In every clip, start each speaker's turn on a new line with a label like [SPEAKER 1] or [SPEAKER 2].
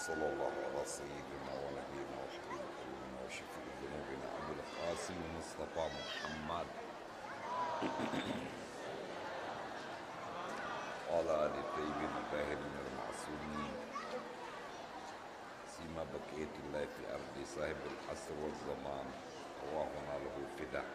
[SPEAKER 1] صلى الله على سيدنا ونبينا وحبيب قلوبنا وشفيع ذنوبنا ابو القاسم مصطفى محمد وعلى ال الطيبين الطاهرين المعصومين سيما بقيه الله في ارض صاحب العصر والزمان اللهم له فداء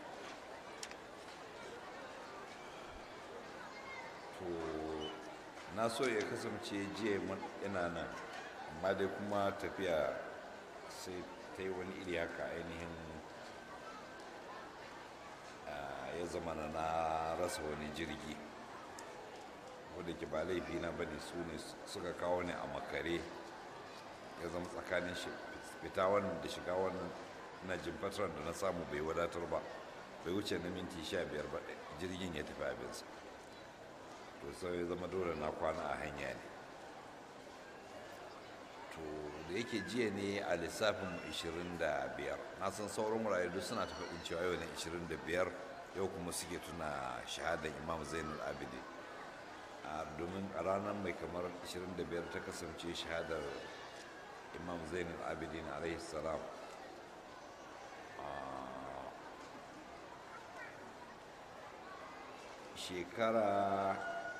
[SPEAKER 1] to na so ya kasance jiya ina nan amma dai kuma tafiya sai ta yi wani iri haka ainihin ya zama na na rasa wani jirgi wadda ke ba laifi na bane su ne suka kawo ni a makare ya zama tsakanin fita wannan da shiga wannan na jimfatar da na samu bai wadatar ba bai wuce na minti sha biyar ba jirgin ya tafi abinsa to sai ya zama dole na kwana a hanya ne to da yake jiya ne a lissafin 25 na san sauran wurare duk suna ta faɗin cewa yau ne 25 yau kuma suke tuna shahadar imam zainul abidi domin a ranar mai kamar 25 ta kasance shahadar imam zainul abidin alaihi salam shekara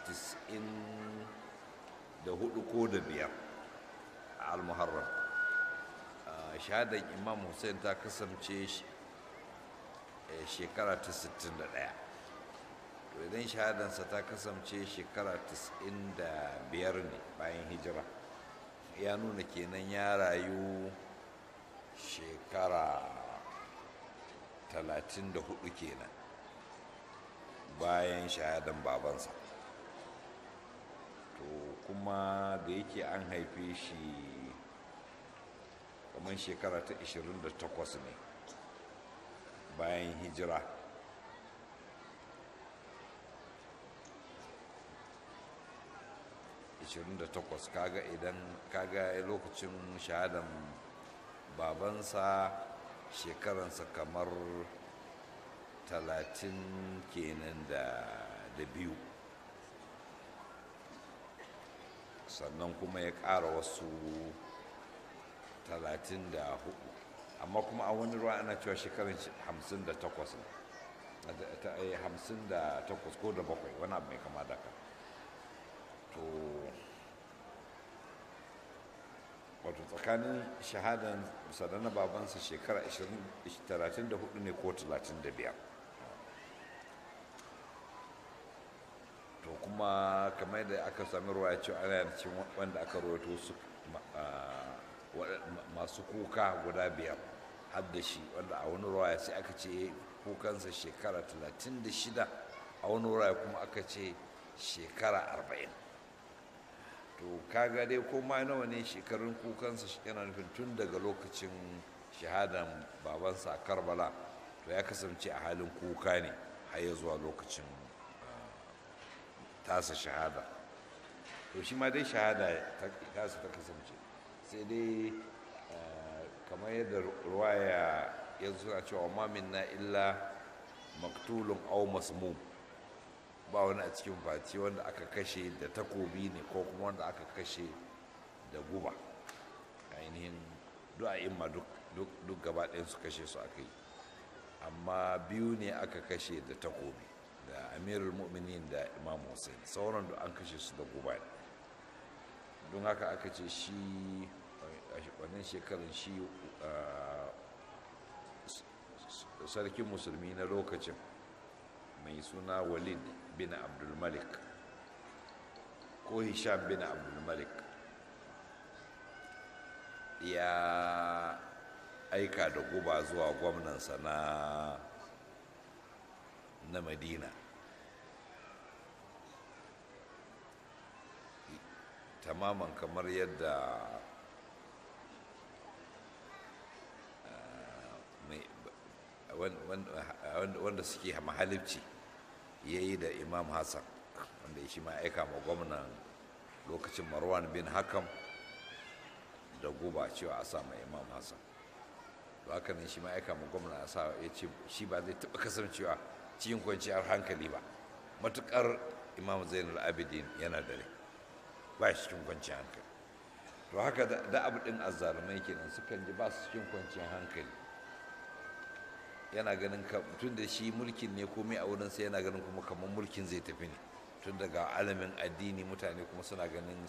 [SPEAKER 1] 94 ko da biyar a al-muharram shahadar imam hussein ta kasance shekara ta 61 to idan shahadansa ta kasance shekara 95 ne bayan hijira ya nuna kenan ya rayu shekara 34 kenan bayan shahadan babansa to kuma da yake an haife shi kamar shekara ta 28 ne bayan hijira takwas kaga idan kaga lokacin shahadan babansa shekaransa kamar talatin kenan da biyu sannan kuma ya ƙara wasu talatin da hudu amma kuma a wani ruwa ana cewa shekarun hamsin da takwas ne hamsin da takwas ko da bakwai wani abu mai kama da ka to wato tsakanin shahadan sadana babansa shekara 34 ne ko 35 to kuma kamar da aka sami ruwa ya ce ana cikin wanda aka rawaito su masu kuka guda biyar har da shi wanda a wani ruwa sai aka ce kukansa shekara 36 a wani ruwa kuma aka ce shekara 40 to kaga dai koma nawa ne shekarun kukansa yana nufin tun daga lokacin shahadan babansa a karbala to ya kasance a halin kuka ne har ya zuwa lokacin tasa shahada to shi ma dai shahada tasa ta kasance sai dai kamar yadda ruwaya ya suna cewa ma minna illa maktulun au masmum ba wani a cikin fati wanda aka kashe da takobi ne ko kuma wanda aka kashe da guba ainihin du'a'imma duk gaba ɗayan su kashe su aka yi amma biyu ne aka kashe da takobi da amirul mu'minin da imam hussein sauran da an kashe su da guba ne don haka aka ce shi wannan shekarun shi sarkin musulmi na lokacin mai suna walid bin abdulmalik ko hisham bin abdulmalik ya aika da guba zuwa gwamnansa na na madina tamaman kamar yadda wanda suke mahalibci ya yi da imam hassan wanda shi ma aika ma gwamnan lokacin marwan bin hakam da guba cewa a sa imam hassan to haka ne shi ma aika ma gwamna a sa ya ce shi ba zai taɓa kasancewa cikin kwanciyar hankali ba matukar imam zainul abidin yana da rai ba shi cikin kwanciyar hankali to haka da abu ɗin azzalumai kenan sukan ji ba su cikin kwanciyar hankali yana ganin tun da shi mulkin ne komai a wurin sai yana ganin kuma kamar mulkin zai tafi ne tun daga alamin addini mutane kuma suna ganin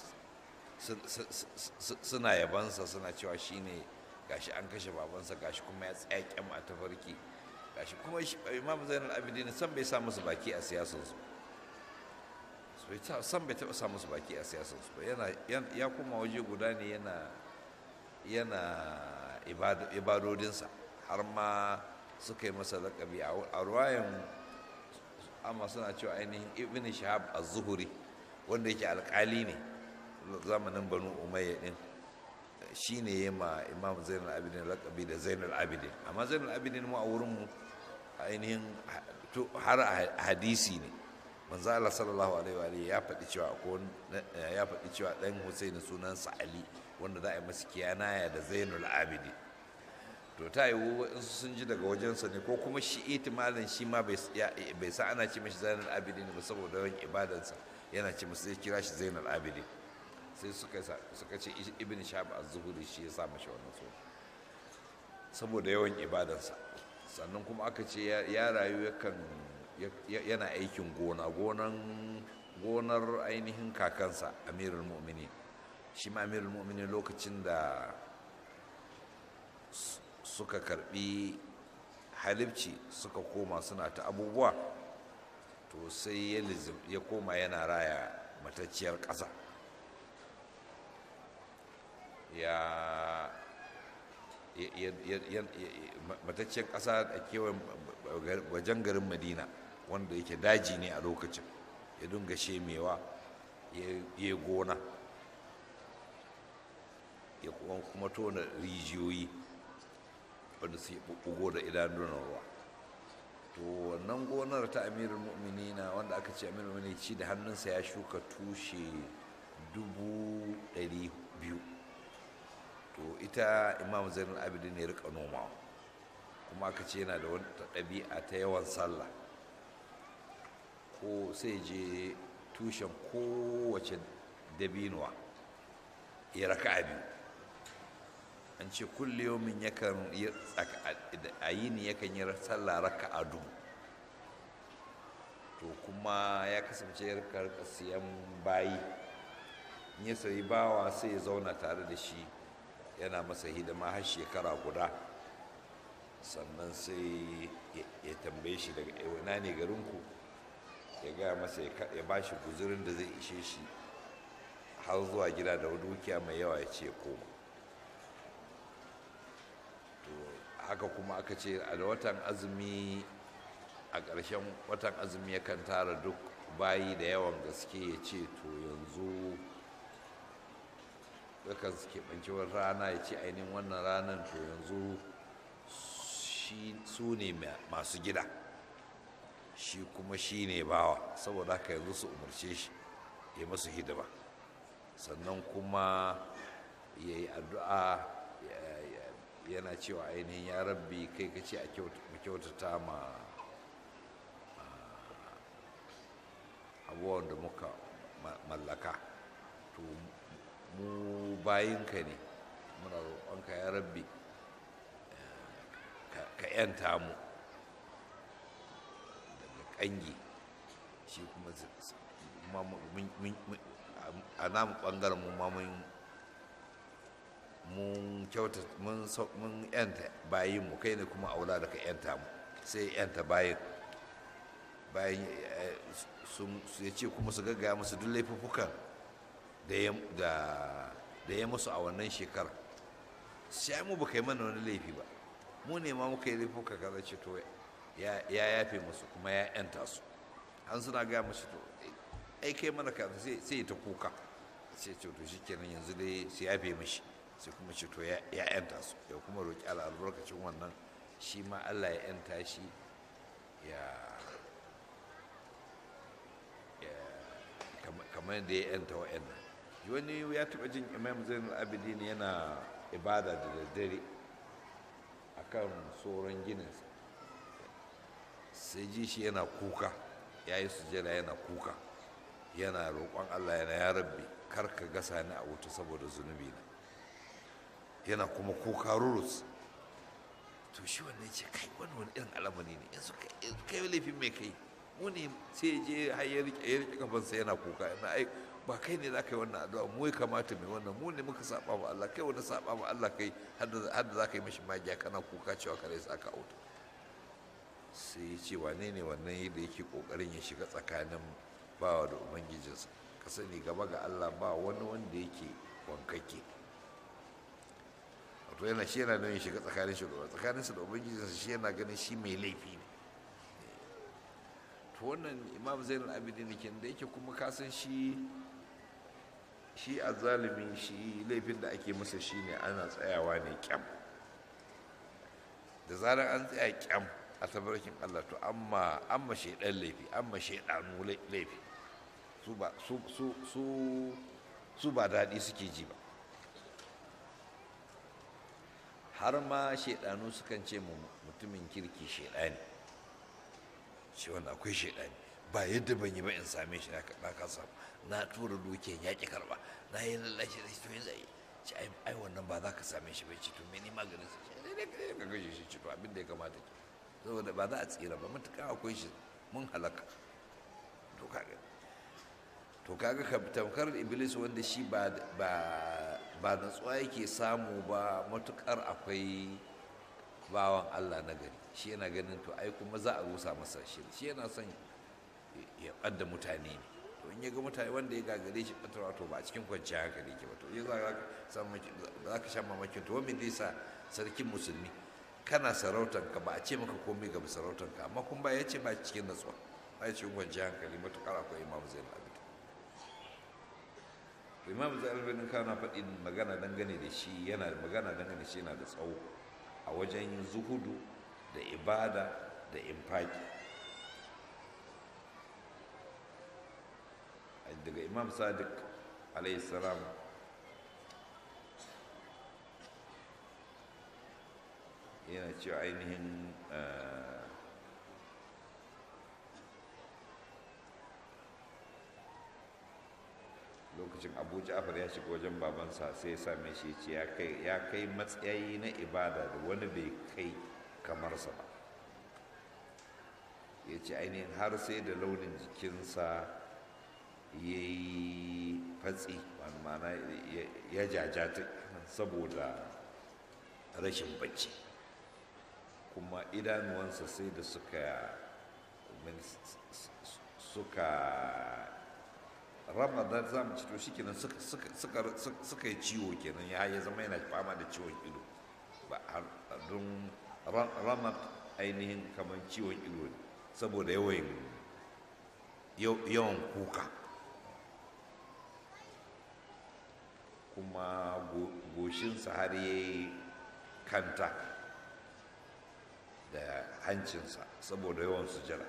[SPEAKER 1] suna yabansa suna cewa shi ne gashi an kashe babansa gashi kuma ya tsaya kyam a tafarki gashi kuma imam zainal abidin san bai sa musu baki a siyasarsu san bai taɓa sa musu baki a siyasarsu ba ya kuma waje guda ne yana yana ibadodinsa har ma suka yi masa laƙabi a ruwayan amma suna cewa ainihin ibn shahab az-zuhuri wanda yake alƙali ne zamanin banu umayya din shi ne ya ma imam zainal abidin laƙabi da zainal abidin amma zainal abidin mu a wurinmu ainihin har hadisi ne manzo Allah sallallahu alaihi wa alihi ya faɗi cewa ko ya faɗi cewa dan Husaini sunansa Ali wanda za a yi masa kiyanaya da Zainul Abidin to ta yi in sun ji daga wajensa ne ko kuma shi itimalin shi ma bai sa ana ce mashi Zainul Abidin ba saboda yawan ibadansa yana ce masa zai kira shi Zainul Abidin sai suka suka ce Ibn Shahab az-Zuhri shi ya sa mashi wannan suna saboda yawan ibadansa sannan kuma aka ce ya rayu yakan yana aikin gona gonan gonar ainihin kakansa amirul mu'mini shi ma amirul mu'mini lokacin da suka karbi halibci suka koma suna ta abubuwa to sai ya koma yana raya matacciyar ƙasa ya matacciyar ƙasa a kewayen wajen garin madina wanda yake daji ne a lokacin ya dunga shemewa ya gona ya kuma tona rijiyoyi wanda su yi bugo da idanunan ruwa to wannan gonar ta amirin mu'minina wanda aka ce amirin mu'mini ci da hannunsa ya shuka tushe dubu ɗari biyu to ita imam zainul abidin ne rika nomawa kuma aka ce yana da wata ɗabi'a ta yawan sallah ko sai je tushen kowace dabinuwa ya raka a biyu an ce kulle yomin yakan yi a yini yakan yi sallah raka a dubu to kuma ya kasance ya rika siyan bayi in ya sayi bawa sai ya zauna tare da shi yana masa hidima har shekara guda sannan sai ya tambaye shi daga ina ne garinku ya gaya masa ya ba shi guzurin da zai ishe shi har zuwa gida da dukiya mai yawa ya ce koma to haka kuma aka ce a watan azumi a ƙarshen watan azumi yakan tara duk bayi da yawan gaske ya ce to yanzu yakan keɓanci wani rana ya ce ainihin wannan ranar to yanzu su ne masu gida shi kuma shi ne bawa saboda haka yanzu su umarce shi ya masu hidima sannan kuma ya yi addu'a yana cewa ainihin ya rabbi kai ka ce a kyautata ma abubuwan da muka mallaka to mu bayinka ne muna roƙonka ya rabbi ka 'yanta mu daga ƙangi shi kuma a namu ɓangaren mu ma mun kyauta mun 'yanta bayin mu kai ne kuma aula da ka 'yanta mu sai 'yanta bayin bayan sun ya ce kuma su gaggaya musu duk laifuffukan da ya musu a wannan shekara sai mu ba kai mana wani laifi ba mu ne ma muka yi laifuka kaza ce to ya yafe musu kuma ya yanta su an suna gaya musu to ai kai mana kaza sai ta kuka sai ce to shikenan yanzu dai su yafe mishi sai kuma ce to ya yanta su ya kuma roƙi Allah albarkacin wannan shi ma Allah ya yanta shi ya kamar da ya yanta wa'annan wani ya taɓa jin imam zainul abidin yana ibada da daddare a kan tsoron gininsa sai ji shi yana kuka ya yi sujada yana kuka yana roƙon allah yana ya rabbi kar ka gasa ni a wuta saboda zunubi na yana kuma kuka rurus to shi wannan ya ce kai wani wani irin alamari ne yanzu kai laifin mai kai mu ne sai je har ya rike ya rike kafansa yana kuka yana ai ba kai ne za ka yi wannan addu'a mu ya kamata mai wannan mu ne muka saba ma Allah kai wani saba ma Allah kai har da za ka yi mashi magiya kana kuka cewa kare sa ka auta sai ya ce wane ne wannan yadda yake kokarin ya shiga tsakanin bawa da ubangijinsa ka sani gaba ga Allah ba wani wanda yake wankake wato yana shi yana nan ya shiga tsakanin shi da tsakaninsa da ubangijinsa shi yana ganin shi mai laifi ne to wannan imam zainul abidin ke da yake kuma kasan shi shi a zalimi shi laifin da ake masa shi ne ana tsayawa ne kyam da zarar an tsaya kyam a tabarkin allah to amma amma shaidan laifi amma shaidanu laifi su ba su su su su ba daɗi suke ji ba har ma shaidanu sukan ce mutumin kirki shaidani shi wanda akwai shaidani ba yadda ban yi ba in same shi na ka samu na tura dukiyan ya ki karba na yi lallashi da shi to yanzu ci ai wannan ba za ka same shi bai ci to meni maganin sa shi ne ka gashi shi ci to abin da ya kamata ki saboda ba za a tsira ba matuƙa akwai shi mun halaka to kaga to kaga ka tamkar iblis wanda shi ba ba ba natsuwa yake samu ba matukar akwai bawan Allah na gari shi yana ganin to ai kuma za a rusa masa shi shi yana son ya ɓadda mutane ne to in ya ga mutane wanda ya gagare shi ɓatarwa to ba a cikin kwanciyar hankali ke ba to ya za ka sha mamakin to wani zai sa sarkin musulmi kana sarautan ka ba a ce maka komai ga sarautan ka amma kun ba ya ce ba cikin natsuwa ba ya cikin kwanciyar hankali matukar akwai imam zain abid imam zain abid kana faɗin magana dangane da shi yana magana dangane da shi yana da tsawo a wajen zuhudu da ibada da infaki daga imam sadiq salam yana cewa ainihin lokacin abu ja'far ya shiga wajen babansa sai ya same shi ce ya kai matsayi na ibada da wani bai kai kamarsa ba ya ce ainihin har sai da launin jikinsa ya yi fatsi mana ya jajata saboda rashin bacci kuma idanuwansa sai da suka suka ramadan za mu ci to shi kenan suka yi ciwo kenan ya ya zama yana fama da ciwon ido ba don ramat ainihin kamar ciwon ido ne saboda yawan yawan kuka kuma goshinsa har ya yi kanta da hancinsa saboda yawan sujada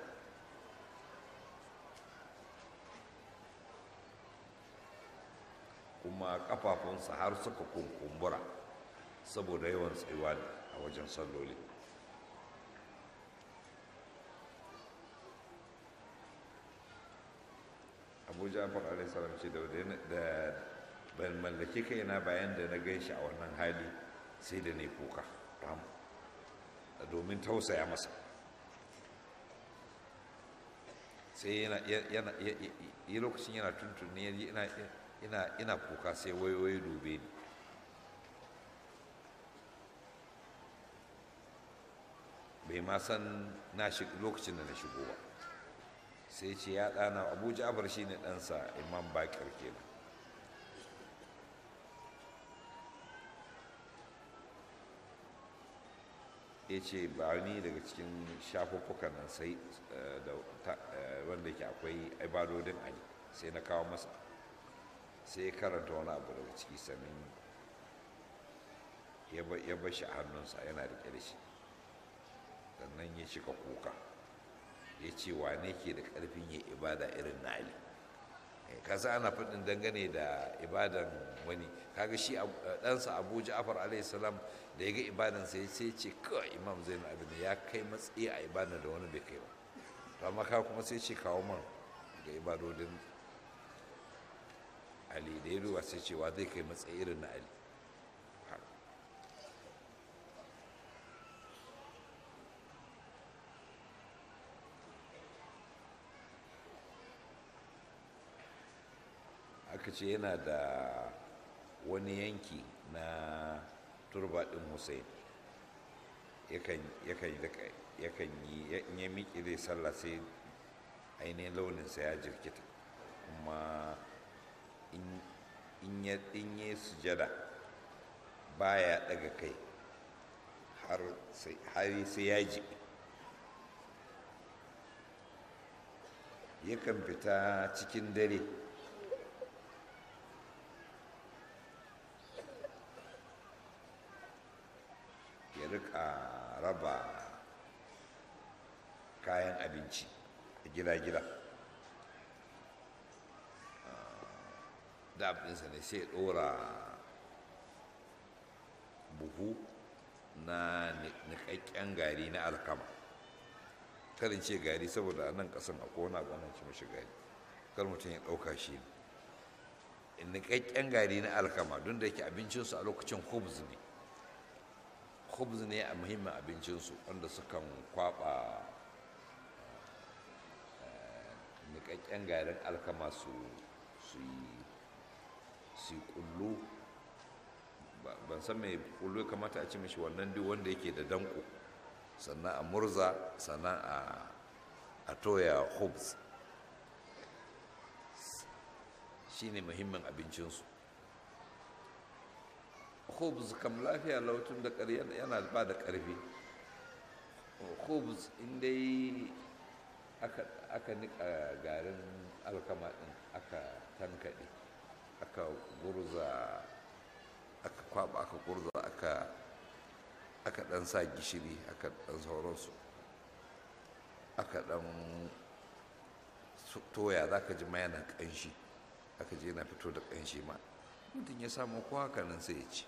[SPEAKER 1] kuma kafafunsa har suka kunkumbura saboda yawan tsayuwa a wajen salloli abu jafar alaihissalam ce da ban mallaki kaina bayan da na gan shi a wannan hali sai da ne kuka domin tausaya masa sai yana yi lokacin yana tuntuni ina kuka sai wayoyi dube ni bai ma san na lokacin da na shigo ba sai ce ya ɗana abu ja'far shi ne ɗansa imam bakir kenan ya ce ba ni daga cikin shafuffukan nan sai wanda ke akwai ibadodin ali sai na kawo masa sai ya karanta wani abu daga ciki sannan ya bar shi a hannunsa yana riƙe da shi sannan ya shiga kuka ya ce wane ke da ƙarfin yin ibada irin na ali kasa ana faɗin dangane da ibadan wani kaga shi ɗansa abu ja'far alaihi salam da ya ga ibadan sai sai ce kawai imam zainul abidin ya kai matsayi a ibadan da wani bai kai ba to amma ka kuma sai ce kawo man ga ibadodin ali da ya duba sai cewa zai kai matsayi irin na ali aka ce yana da wani yanki na turba ɗin hussein yakan yi in ya miƙe zai sallah sai ainihin launinsa ya jirkita kuma in ya sujada baya daga kai har sai ya ji yakan fita cikin dare ya rika raba kayan abinci a gida-gida da abinsa ne sai ɗora buhu na niƙaƙƙen gari na alkama karin ce gari saboda a nan ƙasan a kona gwanan ci mashi gari kar mutum ya ɗauka shi ne niƙaƙƙen gari na alkama don da yake abincinsu a lokacin hubs ne hubs ne a muhimmin abincinsu wanda sukan kwaɓa niƙaƙƙen garin alkama su yi ƙullu ban san mai kullu kamata a ci mishi wannan duk wanda yake da danko sannan a murza sannan a toya hubs shi ne muhimmin abincinsu hubs kam lafiya lautun da yana ba da ƙarfi hubs inda aka nika garin alkama ɗin aka tankaɗe aka gurza aka kwaba aka gurza aka aka dan sa gishiri aka dan sauransu aka dan toya za ka ji ma yana kanshi aka je na fito da kanshi ma mutum ya samu ko haka nan sai ya ci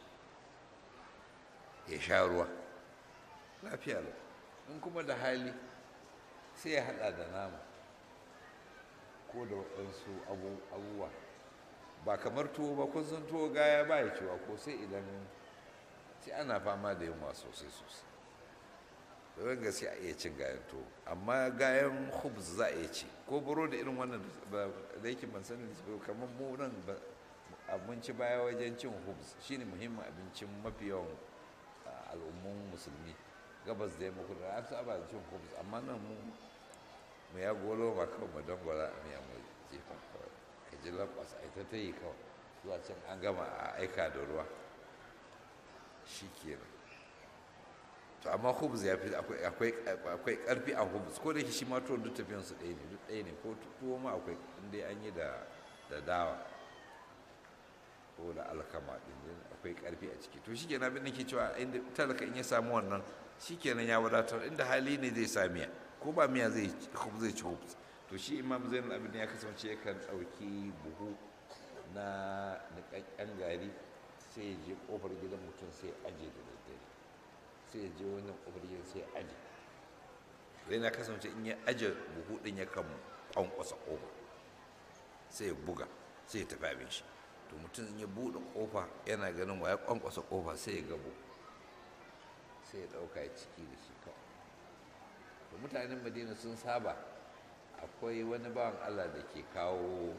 [SPEAKER 1] ya sha ruwa lafiya lau in kuma da hali sai ya hada da nama ko da waɗansu abubuwa ba kamar tuwo ba kun san tuwo gaya ba ya ciwa ko sai idan sai ana fama da yunwa sosai sosai don gaske a iya cin gayan tuwo amma gayan hubs za a iya ci ko burodi irin wannan da yake ban sani kamar mu nan abinci baya wajen cin hubs shine muhimmin abincin mafi yawan al'ummun musulmi gabas da yamma kudu an saba da cin hubs amma nan mu mu ya golo ma kawai mu dangwala a miya mu jefa kawai ka ji lambas a ita ta yi kawai zuwa can an gama a aika da ruwa shi kenan to amma hubs ya fi akwai karfi a hubs ko da yake shi ma tuwon duk tafiyansu ɗaya ne duk ɗaya ne ko tuwo ma akwai inda an yi da dawa ko da alkama ɗin akwai karfi a ciki to shi kenan abin da ke cewa inda talaka in ya samu wannan shi kenan ya wadatar inda hali ne zai sa miya ko ba miya zai zai ci hubs to shi imam zainul abin ya kasance yakan ɗauki buhu na niƙaƙƙen gari sai ya je ƙofar gidan mutum sai ya aje da daddare sai ya je wannan ƙofar gidan sai ya aje zai na kasance in ya aje buhu ɗin ya kan ƙwanƙwasa ƙofa sai ya buga sai ya tafi abin shi to mutum in ya buɗe ƙofa yana ganin wa ya ƙwanƙwasa ƙofa sai ya gabo sai ya ɗauka ya ciki da shi kawai to mutanen madina sun saba akwai wani bawan allah da ke kawo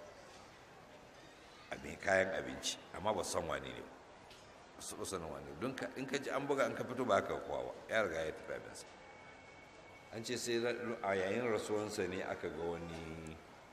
[SPEAKER 1] abin kayan abinci amma ba san wane ne ba su sanin wane don in ka ji an buga an ka fito ba ka kowa ba ya riga ya tafi abinsa an ce sai a yayin rasuwansa ne aka ga wani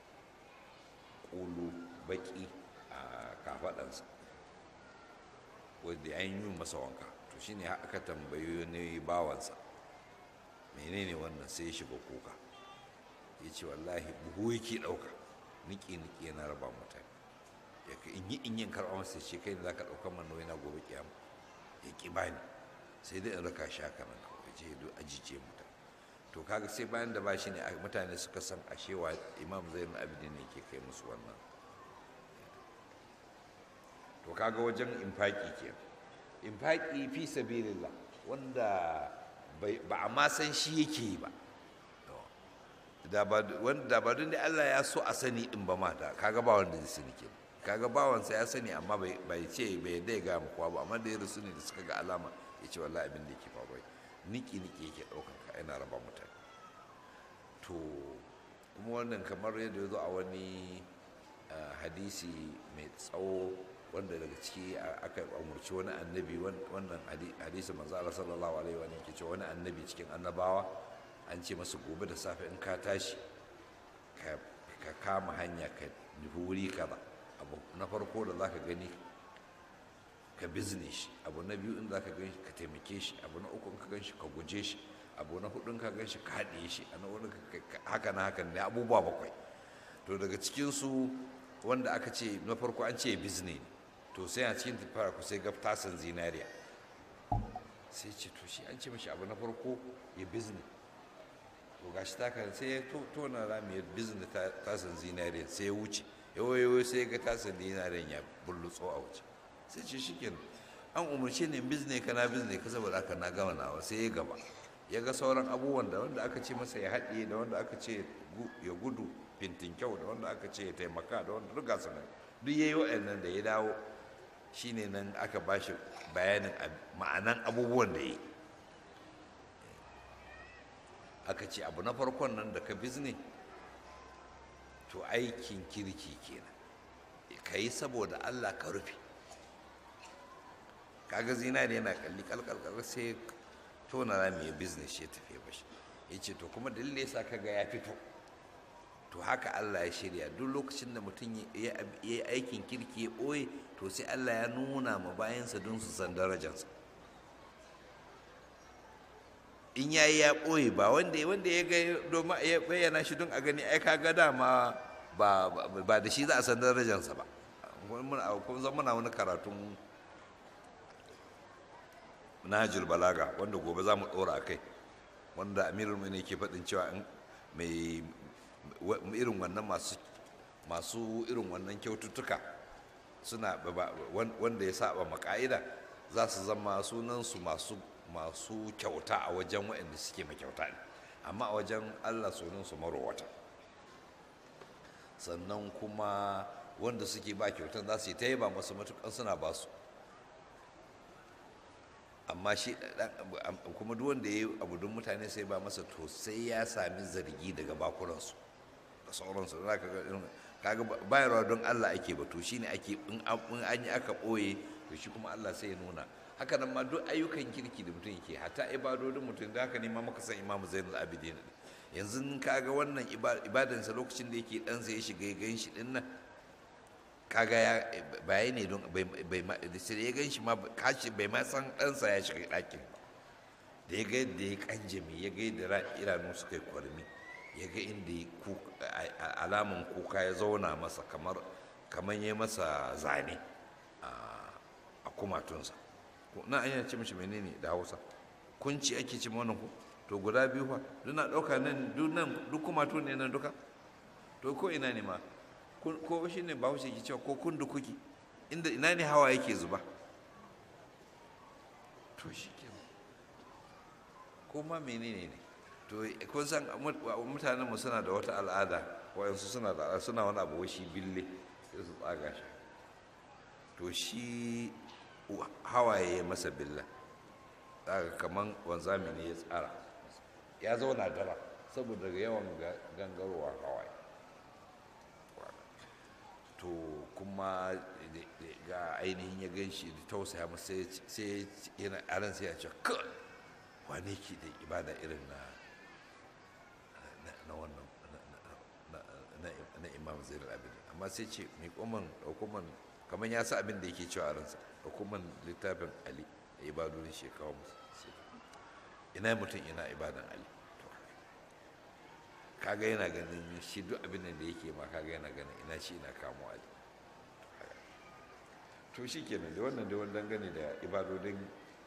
[SPEAKER 1] ƙulu baki a kafaɗansa wadda an yi masa wanka to shine aka tambayi ne bawansa menene wannan sai ya shiga kuka ya ce wallahi buhu yake ɗauka niki-niki yana raba mutane ya ka in yi in yin karɓa masa ce kai ne za ka ɗaukar man nauyi na gobe kiyama ya ƙi bani sai dai in raka shi haka nan kawai je do ajiye mutane to kaga sai bayan da bashi ne mutane suka san ashewa imam zainul abidin ne ke kai musu wannan to kaga wajen infaki ke infaki fi sabilillah wanda ba a ma san shi yake yi ba da ba don da Allah ya so a sani in ba ma da kaga ba wanda zai sani ke kaga bawansa ya sani amma bai ce bai yadda ya gaya kowa ba amma da ya rasu ne da suka ga alama ya ce wallahi abin da yake faruwa niki niki yake ɗaukar ka yana raba mutane to kuma wannan kamar yadda ya zo a wani hadisi mai tsawo wanda daga ciki aka umurci wani annabi wannan hadisi manzo Allah sallallahu alaihi wa ke cewa wani annabi cikin annabawa an ce masa gobe da safe in ka tashi ka kama hanya ka nufi wuri kaza abu na farko da zaka gani ka bizne shi abu na biyu in zaka gan shi ka taimake shi abu na uku in ka gan shi ka guje shi abu na hudu in ka gan shi ka haɗe shi a na wani haka na hakan ne abubuwa bakwai to daga cikinsu wanda aka ce na farko an ce bizne to sai a cikin tafara ku sai ga tasan zinariya sai ce to shi an ce mashi abu na farko ya bizne to gashi ta kan sai ya tona rami ya bizne tasan zinariya sai ya wuce yawayewa sai ga tasan zinariyan ya bullutso a wuce sai ce shi an umarce ne bizne ka na bizne ka saboda haka na gama nawa sai ya gaba ya ga sauran abubuwan da wanda aka ce masa ya haɗe da wanda aka ce ya gudu fintin kyau da wanda aka ce ya taimaka da wanda duk gasa nan duk ya yi waɗannan da ya dawo shine nan aka ba shi bayanin ma'anan abubuwan da ya yi aka ce abu na farkon nan da ka bizne to aikin kirki kenan ka yi saboda allah ka rufe kaga zinari yana kalli kalkalkal sai tona rami ya business ya tafiye bashi ya ce to kuma dalilin ya sa kaga ya fito to haka Allah ya shirya duk lokacin da mutum ya yi aikin kirki ya ɓoye to sai Allah ya nuna ma bayansa don su san darajansa in ya yi ya ɓoye ba wanda wanda ya ga domin ya bayyana shi don a gani ai kaga dama ba ba da shi za a san darajansa ba kun zama muna wani karatun nahajul balaga wanda gobe za mu ɗora a kai wanda amirul ne ke faɗin cewa mai irin wannan masu masu irin wannan kyaututtuka suna wanda ya saba maka'ida za su zama sunansu masu masu kyauta a wajen waɗanda suke makyauta ne amma a wajen allah sunansu marowata sannan kuma wanda suke ba kyautan za su yi ta yi ba masu matukan suna ba su amma shi kuma duk wanda ya yi abu don mutane sai ba masa to sai ya sami zargi daga bakuransu da sauransu za ka ga kaga bayarwa don Allah ake batu shine ake in an yi aka ɓoye to shi kuma Allah sai ya nuna haka nan ma duk ayyukan kirki da mutum yake hatta ibadodin mutum da haka ne ma muka san Imam Zainul Abidin yanzu kaga wannan ibadansa lokacin da yake ɗansa ya shiga ya gan shi ɗin nan kaga ya baya ne don bai sai ya gan shi ma kashi bai ma san ɗansa ya shiga ɗakin ba da ya ga yadda ya kanjame ya ga yadda idanu suka yi kwarmi ya ga inda alaman kuka ya zauna masa kamar kamar ya masa zane a kumatunsa na an ce mishi menene da hausa kunci ake ce wannan ku to guda biyu fa duna ɗauka nan duk kumatu ne nan duka to ko ina ne ma ko shi ne bahaushe ke cewa ko kun da kuki inda ina ne hawa yake zuba to shi ke ko ma menene ne to kun san mutanen mu suna da wata al'ada wayansu suna da suna wani abu shi bille sai su tsaga shi to shi hawaye ya masa billa tsaga kaman wanzami ne ya tsara ya zauna dara saboda yawan gangarowa hawaye to kuma ga ainihin ya gan shi da tausaya masa sai yana aran sai ya ce kai wane ke da ibada irin na na wannan na imam zainal abidin amma sai ce mai koman hukuman kamar ya sa abin da yake cewa a ransa hukuman littafin ali da ibadodin shekawa musu ina mutum ina ibadan ali kaga yana ganin shi duk abin da yake ma kaga yana ganin ina shi ina kamo ali to shi kenan da wannan da wani dangane da ibadodin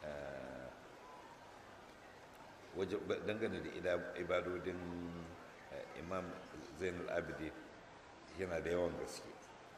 [SPEAKER 1] dangane da ibadodin imam zainul abidi yana da yawan gaske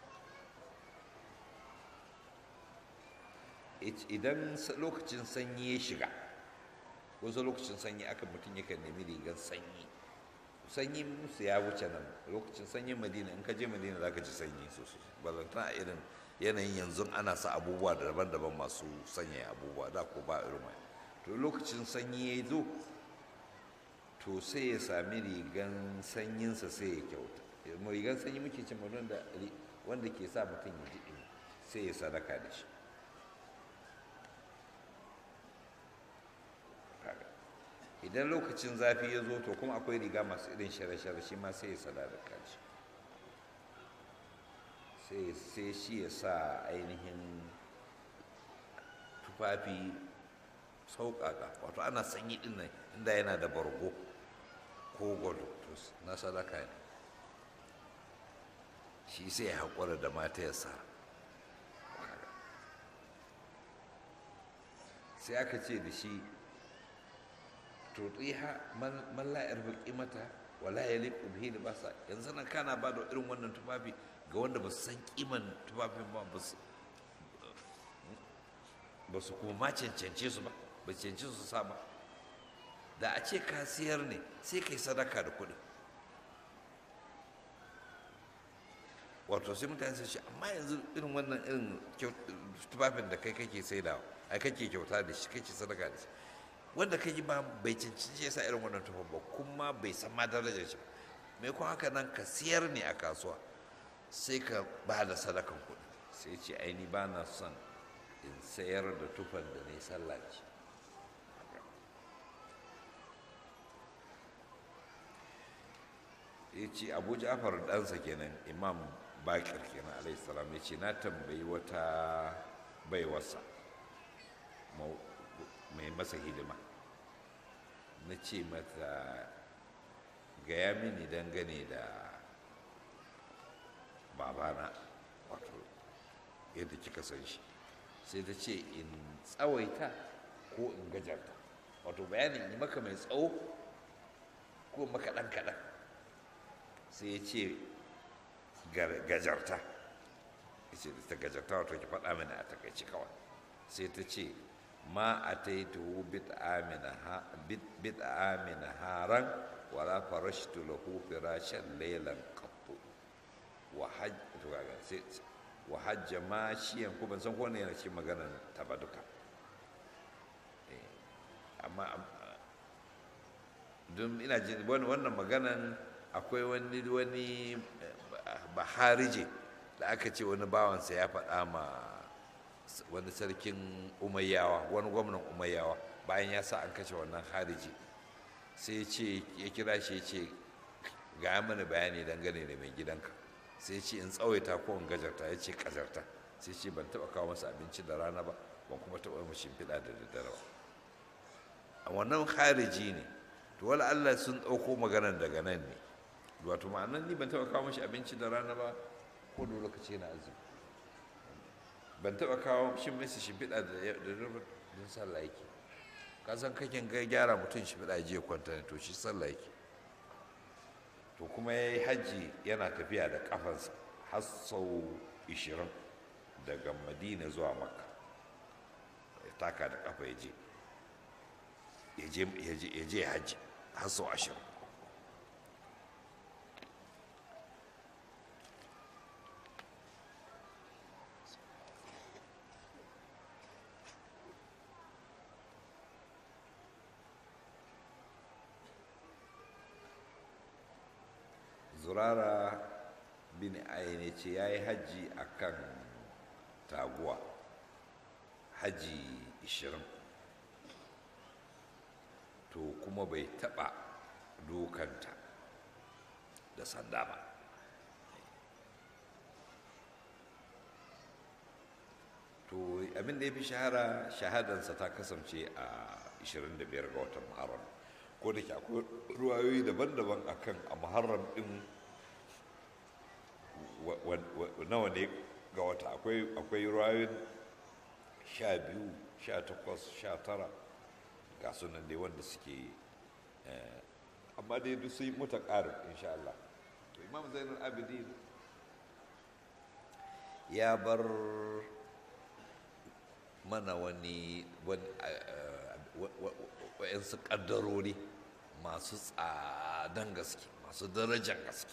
[SPEAKER 1] idan lokacin sanyi ya shiga wasu lokacin sanyi aka mutum yakan nemi rigar sanyi sanyi musu ya wuce nan lokacin sanyin madina in ka je madina za ka ji sanyi sosai balantana a irin yanayin yanzu ana sa abubuwa daban-daban masu sanyaya abubuwa da ko ba irin mai to lokacin sanyi ya zo to sai ya sami rigan sanyinsa sai ya kyauta rigan sanyi muke cin wanda wanda ke sa mutum ya ji ɗumi sai ya sadaka da shi idan lokacin zafi ya zo to kuma akwai riga masu irin shara-shara shi ma sai ya sadaka da shi sai shi ya sa ainihin tufafi sauƙaƙa wato ana sanyi ɗin nan inda yana da bargo ko gwado to na sadaka ne shi sai ya haƙura da mata ya sa sai aka ce da shi tutiha man la yarfi mata wala yaliqu bihi libasa yanzu nan kana ba da irin wannan tufafi ga wanda ba su san kiman tufafin ba ba su kuma ma cancance su ba ba cancanci su sa ba da a ce ka siyar ne sai kai sadaka da kuɗi wato sai mutane su ce amma yanzu irin wannan irin tufafin da kai kake saidawa ai kake kyauta da shi kake sadaka da shi wanda ka yi ba bai cancanci ya sa irin wannan tufan ba kuma bai san ma darajar shi mai kuma haka nan ka siyar ne a kasuwa sai ka ba da sadakan kuɗi sai ce aini ba na son in sayar da tufan da ne sallah ce ya ce abu ja'far ɗansa kenan imam bakir kenan alaihi salam ya ce na tambayi wata baiwarsa mai masa hidima na ce mata gaya mini dangane da babana wato yadda kika san shi sai ta ce in tsawaita ko in gajarta wato bayanin yi maka mai tsawo ko maka ɗan kaɗan sai ya ce gajarta ya ce ta gajarta wato ki faɗa mini a takaici kawai sai ta ce ma a taituhu bid'a min haran wala farashtu lahu firashan laylan qattu wa hajj wa hajja ma shiyan ko ban san ko ne yana cikin maganar ta ba duka amma don ina jin wannan maganan akwai wani wani baharije da aka ce wani bawansa ya faɗa ma wani sarkin umayyawa wani gwamnan umayyawa bayan ya sa an kashe wannan hariji sai ya ce ya kira shi ya ce ga mana bayani dangane da mai gidanka sai ya ce in tsawaita ko in gajarta ya ce kazarta sai ce ban taɓa kawo masa abinci da rana ba ban kuma taɓa mashi shimfiɗa da daddare ba a wannan hariji ne to wala Allah sun ɗauko maganar daga nan ne wato ma'anan ni ban taɓa kawo mashi abinci da rana ba ko da lokaci na azumi ban taɓa kawo shi mai shimfiɗa da rubar don sallah yake ka san kakin ga gyara mutum shimfiɗa je kwanta ne to shi sallah yake to kuma ya yi hajji yana tafiya da ƙafansa har sau ishirin daga madina zuwa makka ya taka da ƙafa ya je ya je hajji har sau ashirin zurara bin ayyane ce ya yi hajji a kan taguwa hajji 20 to kuma bai taɓa dokanta da sanda ba to abin da ya fi shahara shahadansa ta kasance a 25 ga watan muharram ko da ke akwai ruwayoyi daban-daban akan a muharram din nawa ne ga wata akwai ruwayoyin sha biyu sha takwas sha tara ga sunan dai wanda suke amma dai duk sun yi muta ƙarin insha Allah to imam zainul abidin ya bar mana wani wa'yansu ƙaddarori masu tsadan gaske masu darajar gaske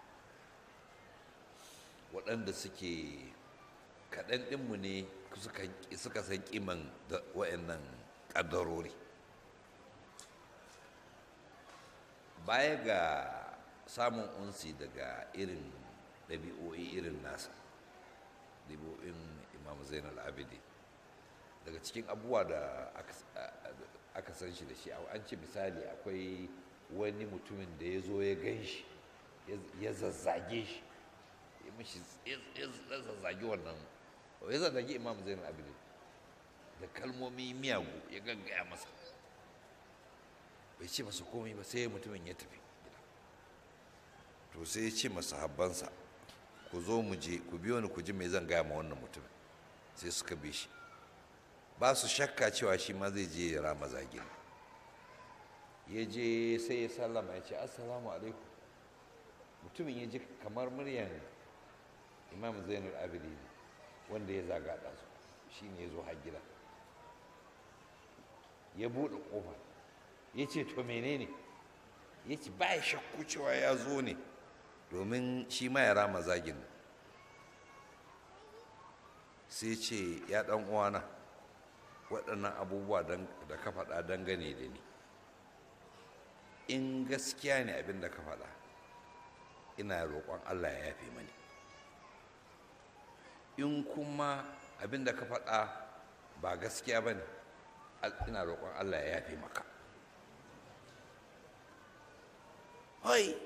[SPEAKER 1] waɗanda suke kaɗan ɗinmu ne suka san ƙiman wa'yannan ƙaddarori baya ga samun unsi daga irin ɗabi'o'i irin nasa ɗabi'o'in imam zainal abidi daga cikin abubuwa da aka san shi da shi an ce misali akwai wani mutumin da ya zo ya gan shi ya zazzage shi ya mishi ya zazzage wannan ya zazzage imam zainal abidi da kalmomi miyagu ya gaggaya masa bai ce masa komai ba sai mutumin ya tafi to sai ya ce masa habbansa ku zo mu je ku biyo ni ku ji mai zan gaya ma wannan mutumin sai suka bi shi ba su shakka cewa shi ma zai je ya rama zagin ya je sai ya sallama ya ce assalamu alaikum mutumin ya ji kamar muryan imam zainul abidi wanda ya zaga ɗansu shi ne ya zo har gida ya buɗe ƙofa ya ce to menene ya ce ba ya shakku cewa ya zo ne domin shi ma ya rama zagin sai ce ya ɗan uwana waɗannan abubuwa da ka faɗa dangane da ni in gaskiya ne abin da ka faɗa ina roƙon allah ya yafe mani in kuma abin da ka faɗa ba gaskiya ba ne ina roƙon allah ya yafe maka hoi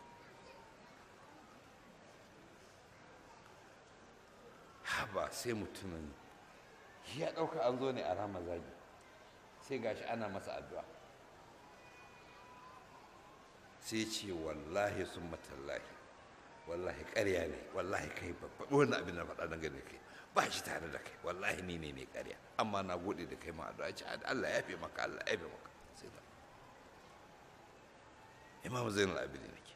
[SPEAKER 1] haba sai mutumin ya ɗauka an zo ne a rama zagi sai gashi ana masa addu'a sai ce wallahi sun matallahi wallahi ƙarya ne wallahi kai babba wannan abin da faɗa dangane da kai ba shi tare da kai wallahi ni ne ne ƙarya amma na gode da kai ma addu'a ce Allah ya fi maka Allah ya fi maka sai da imam zainul abidin ne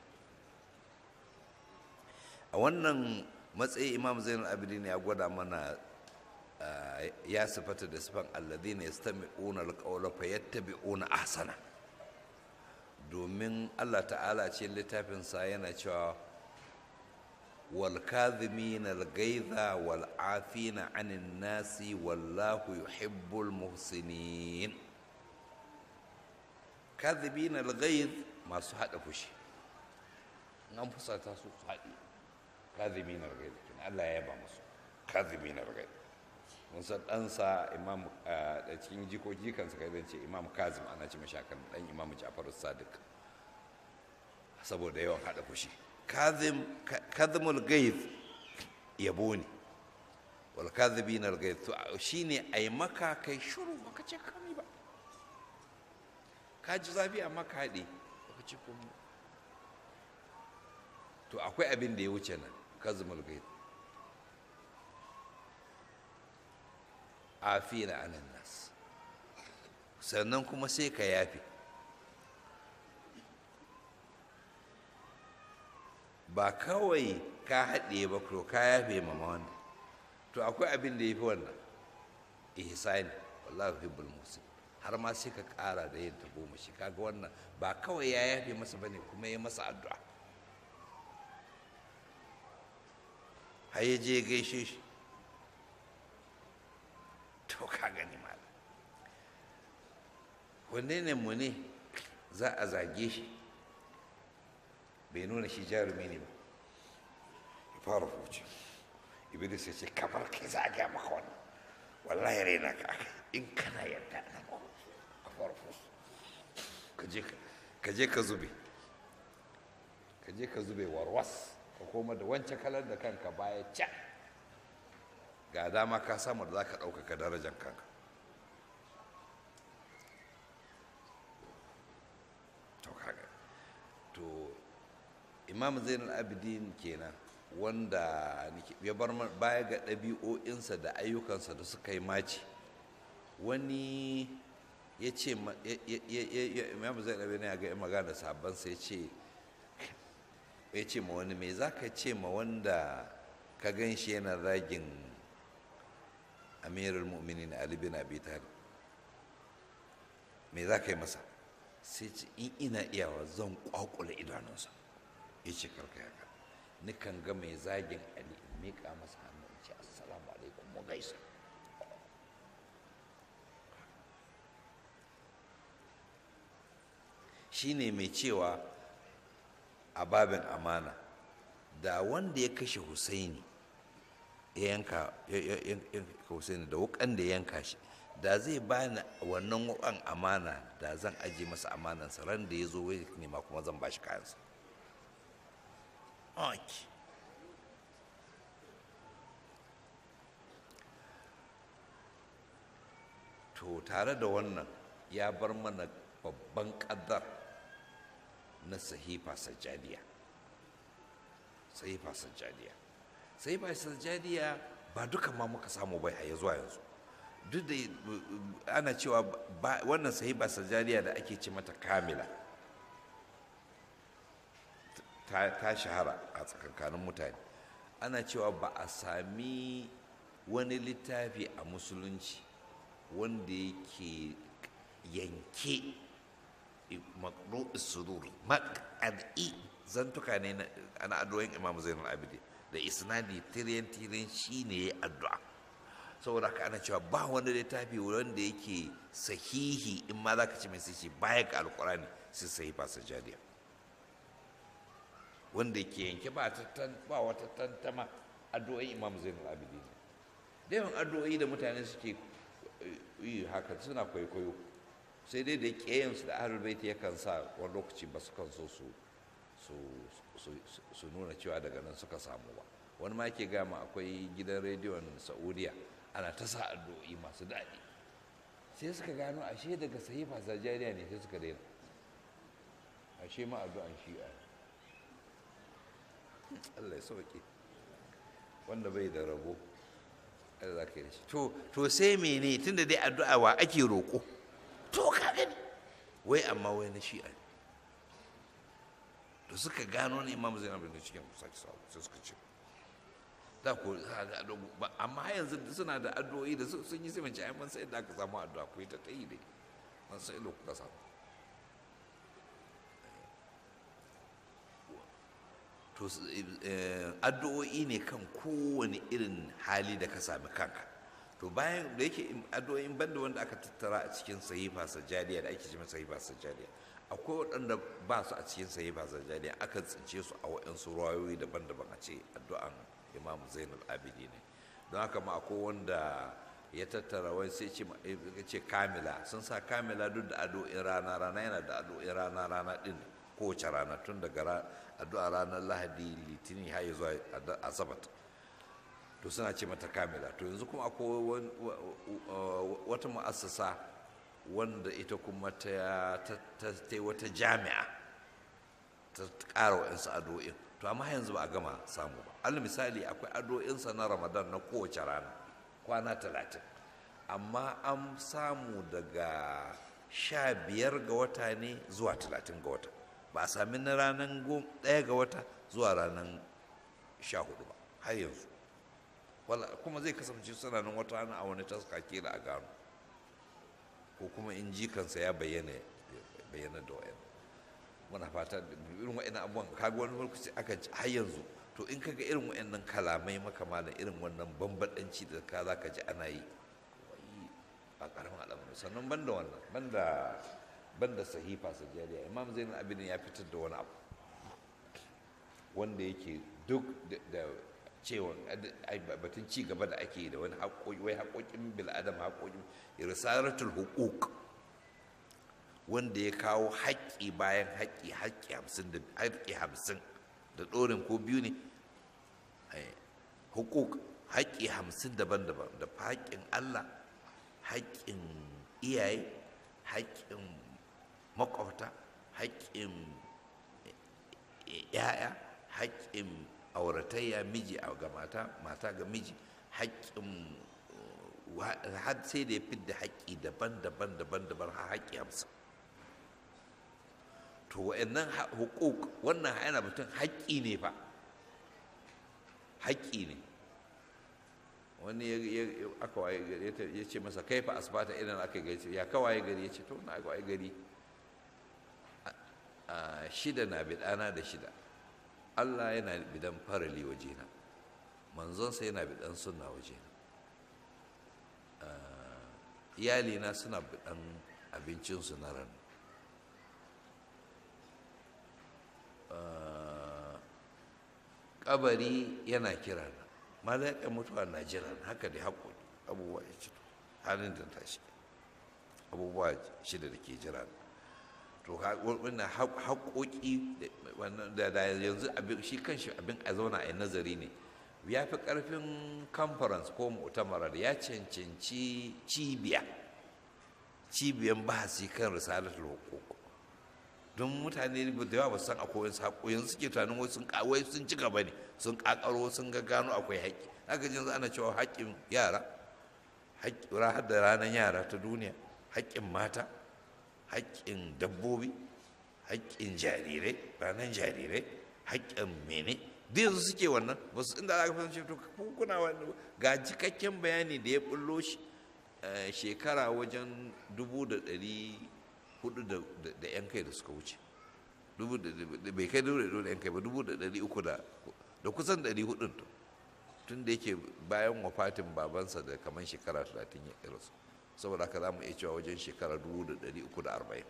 [SPEAKER 1] a wannan matsayi imam zainul abidin ya gwada mana ya sifata da sifan alladhina yastami'una alqawla fayattabi'una ahsana domin Allah ta'ala ce littafinsa yana cewa wal kadhimin al gaidha wal afina 'anil nasi wallahu yuhibbul muhsinin kadhibin al gaidh masu hada fushi an fusata su su haɗi kadhimin al gaidh Allah ya yaba musu kadhimin al gaidh mun san ɗansa imam da cikin jikoki kansa kai zan ce imam kazim ana ce mashakan ɗan imam ja'far sadiq saboda yawan haɗa fushi kazimul gaith yabo ne wal kazibin al gaith to shine ai maka kai shiru baka ce kami ba ka ji zafi amma ka haɗe baka ce komai to akwai abin da ya wuce nan kazimul gaith afina anan nas sannan kuma sai ka yafe ba kawai ka haɗe ba ko ka yafe ma wanda to akwai abin da ya fi wannan ihsani wallahu hibbul musin har ma sai ka ƙara da yin goma shi kaga wannan ba kawai ya yafe masa bane kuma ya masa addu'a har ya je gaishe shi to ka gani malam wanne ne mu ne za a zage shi bai nuna shi jarumi ne ba ya fara huce iblis ya ce kamar kai za a gaya maka wannan wallahi raina ka aka in kana yadda na a fara huce ka je ka zube ka je ka zube warwas ka koma da wancan kalar da kanka baya can ga dama ka samu da za ka ɗaukaka darajar kanka to kaga to imam zainal abidin kenan wanda ya bar baya ga ɗabi'o'insa da ayyukansa da suka yi maci wani ya ce imam zainal abidin ya ga magana da sabansa ya ce ya ce ma wani mai za ka ce ma wanda ka gan shi yana zagin amirul mu'minin ali bin abi talib me za ka yi masa sai ce in ina iyawa zan kwakula idanunsa ya ce karka yaka ni kan ga mai zagin ali in miƙa masa hannu in ce assalamu alaikum mu gaisa shine mai cewa a babin amana da wanda ya kashe husaini ya yanka husaini da wukan da ya yanka shi da zai bani wannan wukan amana da zan aje masa amanansa ran da ya zo wai nema kuma zan bashi kayansa okay. to tare da wannan ya bar mana babban ƙaddar na sahifa sajjadiya sahifa sajjadiya sahifa sajjadiya ba duka ma muka samu bai a zuwa yanzu duk da ana cewa wannan sahifa sajjadiya da ake ce mata kamila ta shahara a tsakankanin mutane ana cewa ba a sami wani littafi a musulunci wanda yake yanke maƙru'is sudur maƙad'i zantuka ne na addu'o'in imam zainul abidi da isnadi tiriyan tiriyan shi ne ya addu'a saboda haka ana cewa ba wani littafi wanda yake sahihi in ma za ka ci mai sahihi baya ga alkurani sai sahi ba sajadiya wanda ke yanke ba wata tantama addu'o'in imam zainul abidi ne da yawan addu'o'i da mutane suke yi haka suna kwaikwayo sai dai da ƙeyansu da ahlul baiti yakan sa wani lokaci ba su kan so su su nuna cewa daga nan suka samu ba wani ma ke gama akwai gidan rediyon saudiya ana ta sa addu'o'i masu daɗi sai suka gano ashe daga sahifa sajariya ne sai suka daina ashe ma addu'an shi'a Allah ya sauke wanda bai da rabo za ka yi da shi to sai mene tun da dai addu'a wa ake roƙo to ka gani wai amma wai na shi'a ne to suka gano ne imam zainab da cikin sake sabu sai suka ce da ko amma yanzu suna da addu'o'i da sun yi sai mace ai man sai da aka samu addu'a ku yi ta tayi dai man sai lo kuka samu to addu'o'i ne kan kowane irin hali da ka sami kanka to bayan da yake addu'o'in banda wanda aka tattara a cikin sahifa sajjadiya da ake cewa sahifa sajjadiya akwai waɗanda ba su a cikin sahifa sajjadiya aka tsince su a waɗansu ruwayoyi daban-daban a ce addu'an imam zainul abidi ne don haka ma akwai wanda ya tattara wai sai ce kamila sun sa kamila duk da addu'o'in rana rana yana da addu'o'in rana rana din kowace rana tun daga addu'a ranar lahadi litinin har zuwa asabat to suna ce mata kamila to yanzu kuma akwai wata mu'assasa wanda ita kuma ta ta wata jami'a ta ƙara wa'insu addu'o'in to amma yanzu ba a gama samu ba al misali akwai addu'o'insa na ramadan na kowace rana kwana talatin amma an samu daga sha biyar ga wata ne zuwa talatin ga wata ba a sami na ranar ɗaya ga wata zuwa ranar sha hudu ba har yanzu kuma zai kasance suna nan wata rana a wani taska kila a gano ko kuma in jikansa ya bayyana bayyana da wayan muna fata irin wa'in abubuwan kaga wani lokaci aka har yanzu to in kaga irin wa'annan kalamai maka malam irin wannan bambadanci da ka za ka ji ana yi ba karamin al'amari sannan banda wannan banda banda sahifa sajjadiya imam zainal abidin ya fitar da wani abu wanda yake duk da cewa batun ci gaba da ake da wani haƙoƙi wai haƙoƙin bil'adam haƙoƙin risalatul hukuk wanda ya kawo haƙƙi bayan haƙƙi haƙƙi hamsin da haƙƙi hamsin da ɗorin ko biyu ne hukuk haƙƙi hamsin daban-daban da haƙƙin Allah haƙƙin iyaye haƙƙin makwabta haƙƙin ‘ya'ya haƙƙin auratayya miji ga mata mata ga miji haƙƙin har sai da ya fidda haƙƙi daban-daban daban-daban har haƙƙi hamsin to wa'annan hukuk wannan yana mutum haƙƙi ne fa haƙƙi ne wani aka waye gari ya ce masa kai fa asibata idan aka gari ya kawaye gari ya ce to na waye gari shida na bidana da shida Allah yana bidan farali wajena manzonsa yana bidan sunna wajena iyalina suna bidan abincinsu na ran kabari yana kira na mala'ikan mutuwa na jira haka da haƙoƙi abubuwa ya ci halin da tashi abubuwa shida da ke jira to wannan haƙoƙi da yanzu shi kanshi abin a zauna a yi nazari ne ya fi ƙarfin conference ko mu'tamarar ya cancanci cibiya cibiyan bahasi kan risalatul hukuk don mutane da yawa ba san akwai wasu haƙoƙin suke tunanin wasu sun kawai sun ci gaba ne sun ƙaƙaro sun ga gano akwai haƙƙi haka jin ana cewa haƙƙin yara haƙƙi da ranar yara ta duniya haƙƙin mata haƙƙin dabbobi haƙƙin jarirai ranar jarirai haƙƙin mene duk yanzu suke wannan ba su inda aka fahimci to kuna wani ga cikakken bayani da ya bullo shi shekara wajen dubu da ɗari hudu da yan kai da suka wuce bai kai dubu da yan kai ba dubu da ɗari uku da kusan ɗari hudun tun da yake bayan wafatin babansa da kamar shekara talatin ya rasu saboda haka za mu iya cewa wajen shekara dubu da ɗari uku da arba'in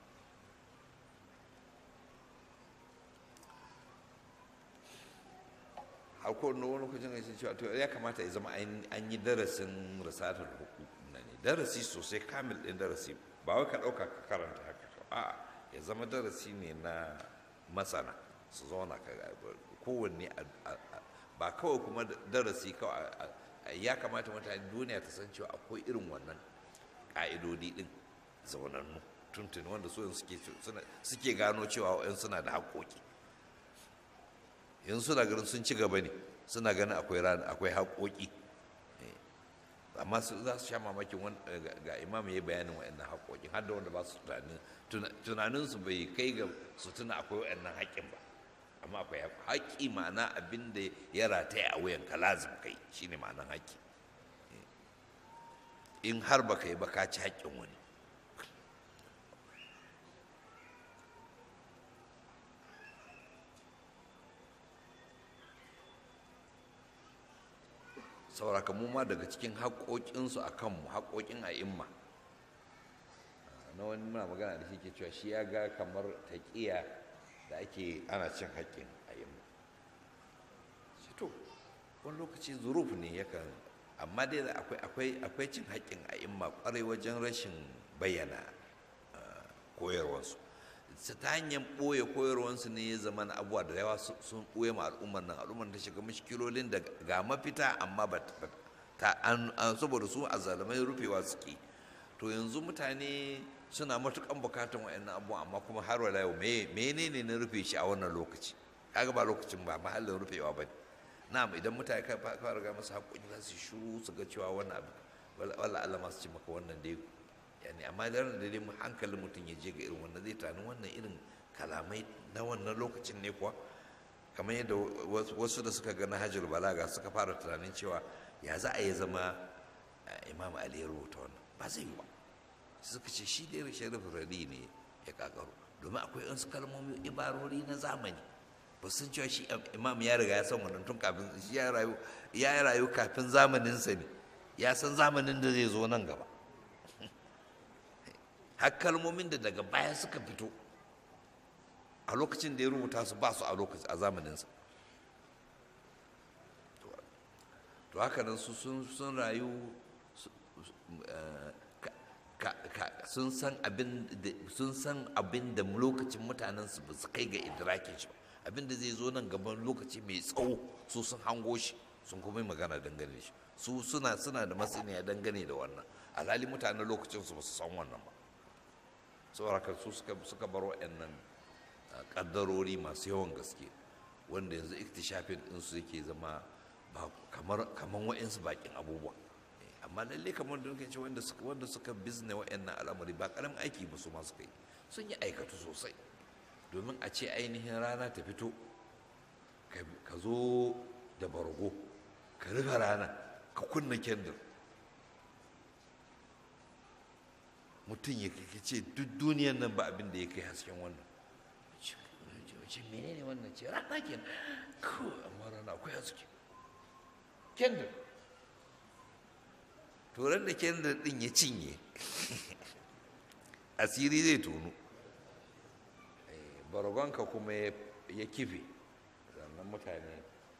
[SPEAKER 1] har ko wani lokacin da ya cewa to ya kamata ya zama an yi darasin risatar hukuku ne darasi sosai kamil ɗin darasi ba wai ka ɗauka ka karanta haka a ya zama darasi ne na masana su zauna ka kowanne ba kawai kuma darasi kawai ya kamata mutane duniya ta san cewa akwai irin wannan ƙa'idodi ɗin zaunannu tuntuni wanda su suke gano cewa wa'yan suna da haƙoƙi yanzu suna ganin sun ci gaba ne suna ganin akwai haƙoƙi amma su za su sha mamakin ga imam ya yi bayanin wa'annan haƙoƙin har da wanda ba su tunanin su bai kai ga su tuna akwai wa'annan haƙƙin ba amma akwai haƙƙi ma'ana abin da ya rataya a wuyan ka lazim kai shine ma'anan haƙƙi in har baka yi ba ka ci haƙƙin wani sauraka mu ma daga cikin haƙoƙinsu a kanmu haƙoƙin a'imma na wani muna magana da shi ke cewa shi ya ga kamar taƙiya da ake ana cin haƙƙin a'imma shi to wani lokaci zuruf ne yakan amma dai akwai akwai cin haƙƙin a'imma ƙwarai wajen rashin bayyana koyarwarsu ta hanyar ɓoye koyarwarsu ne ya zama na abubuwa da yawa sun ɓoye ma al'ummar nan al'ummar ta shiga mashikilolin da ga mafita amma ba ta an saboda su a zalimai rufewa suke to yanzu mutane suna matukan bukatan wa'annan abubuwa amma kuma har wala yau menene na rufe shi a wannan lokaci kaga ba lokacin ba mahallin rufewa ba ne na'am idan mutane ka fara ga masu haƙoƙi za su shuru su ga cewa wannan abu wala Allah masu ce maka wannan dai yani amma da da dai hankalin mutum ya je ga irin wannan zai tani wannan irin kalamai na wannan lokacin ne kuwa kamar yadda wasu da suka ga nahajul balaga suka fara tunanin cewa ya za a yi zama imam ali ya rubuta wannan ba zai yi ba suka ce shi dai sharif radi ne ya kakaro domin akwai wasu kalmomi ibarori na zamani ba sun cewa shi imam ya riga ya san wannan tun kafin shi ya rayu ya rayu kafin zamaninsa ne ya san zamanin da zai zo nan gaba har kalmomin da daga baya suka fito a lokacin da ya rubuta su ba su a lokacin a zamaninsa to haka nan su sun rayu sun san abin da sun san abin da lokacin mutanen su ba su kai ga idrakin shi abin da zai zo nan gaban lokaci mai tsawo su sun hango shi sun kuma yi magana dangane shi su suna suna da masaniya dangane da wannan alhali mutanen lokacin su ba su san wannan ba saboda su suka suka bar waɗannan kaddarori masu yawan gaske wanda yanzu iktishafin ɗinsu yake zama ba kamar kamar wa'insu bakin abubuwa amma lalle kamar da nake ce wanda suka wanda suka bizne wa'annan al'amari ba karamin aiki ba su ma suka yi sun yi aikatu sosai domin a ce ainihin rana ta fito ka zo da bargo ka rufe rana ka kunna kendir mutum ya ce duk duniyan nan ba abin da ya kai hasken wannan ce menene wannan ce rana ke ko amma rana akwai haske kendir turan da kendir din ya cinye asiri zai tonu baragonka kuma ya kife sannan mutane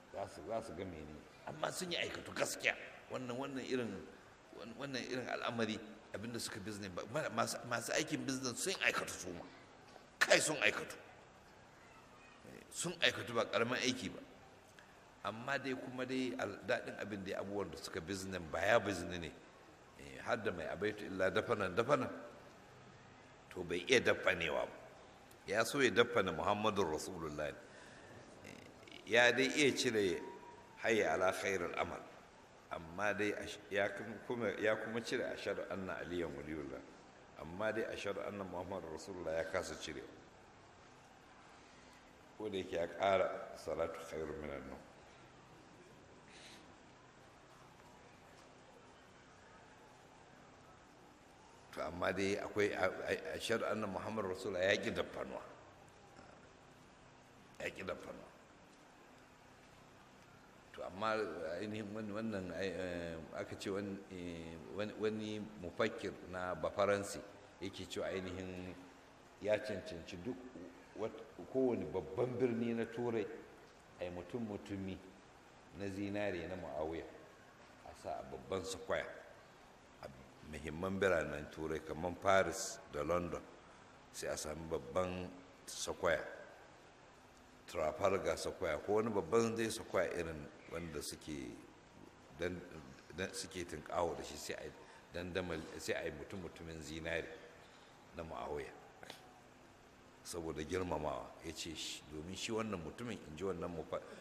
[SPEAKER 1] za su za su ga mene amma sun yi aikatu gaskiya wannan wannan irin wannan irin al'amari abinda suka business masu aikin business sun aikatu su ma kai sun aikatu sun aikatu ba karamin aiki ba amma dai kuma dai daɗin abin da abubuwan da suka business ba ya business ne har da mai abaitu illa dafanan dafanan to bai iya dafanewa ba ya so ya dafana muhammadun rasulullah ya dai iya cire hayya ala khairul amal amma dai ya kuma cire ashadu anna aliyan waliyullah amma dai ashadu anna muhammadun rasulullah ya kasa cire ko da yake ya ƙara salatu khairun minan nan to amma dai akwai a shari'ar nan muhammadu rasulullah ya ƙi dafanuwa ya ƙi dafanuwa to amma ainihin wannan aka ce wani mufakir na bafaransi yake cewa ainihin ya cancanci duk kowane babban birni na turai a yi mutum mutumi na zinare na ma'auya a sa a babban sakwaya muhimman biranen turai kamar paris da london sai a sami babban sakwaya trafalgar sakwaya ko wani babban zai sakwaya irin wanda suke suke tunkawo da shi sai a yi mutum mutumin zinari na ma'auya saboda girmamawa ya ce domin shi wannan mutumin in ji wannan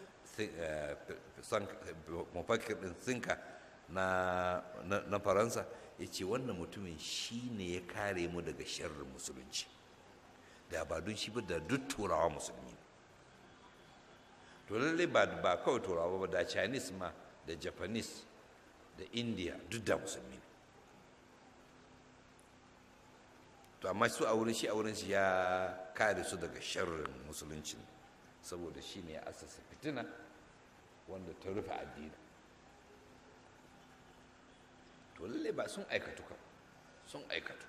[SPEAKER 1] mafakir din sinka na faransa ya ce wannan mutumin shi ne ya kare mu daga sharrin musulunci da ba don shi ba da duk turawa musulmi to lallai ba ba kawai turawa ba da chinese ma da japanese da india duk da musulmi ne to amma su a wurin shi a wurin shi ya kare su daga sharrin musulunci saboda shi ne ya asasa fitina wanda ta rufe addini to lallai ba sun aikatu kan sun aikatu